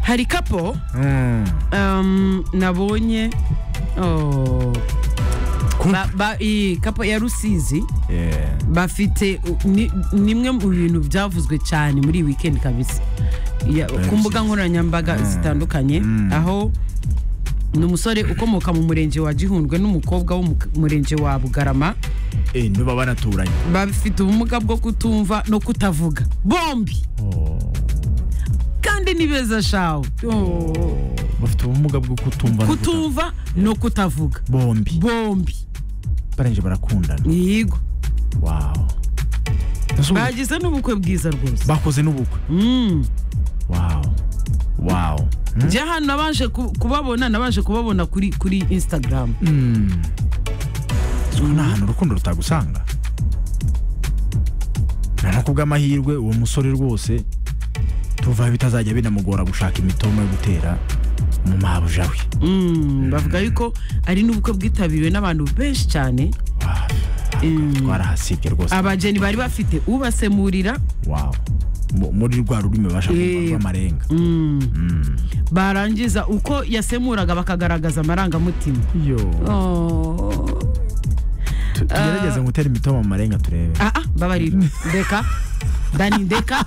hari kapo um, nabonye oh, ba, ba, iyi kapo ya rusizi bafite u- ni- nimwe mu bintu byavuzwe cyane muri iyi weekend kabisa Ya- ku mbuga nkoranyambaga zitandukanye aho ni umusore ukomoka mu murenge wa gihundwe n'umukobwa wo mu murenge wa bugarama niba banaturanye bafite ubumuga bwo kutumva no kutavuga bombi kandi ni beza shawe Oh. bafite ubumuga bwo kutumva no kuta- kutumva no kutavuga bombi bombi barangije barakundana yego wawu Ese ubu- bagize n'ubukwe bwiza rwose bakoze n'ubukwe Mm. wawu wawu njye hano nabanje ku- kubabona nabanje kubabona kuri kuri instagram Ubu ni ahantu urukundo rutagusanga ni no kubw'amahirwe uwo musore rwose tuvaho bitazajya binamugora gushaka imitoma yo gutera mu mabuja we Mm, bavuga yuko ari n'ubukwe bwitabiriwe n'abantu benshi cyane twarahasibye rwose abageni bari bafite ubasemurira wawu Mu- muri rwa rurimi babasha Eh. kumva rw'amarenga barangiza uko yasemuraga bakagaragaza amarangamutima yo Oh. tugerageze gutera imitoma mu marenga turebe Ah, ah, mbabarira ndeka dani ndeka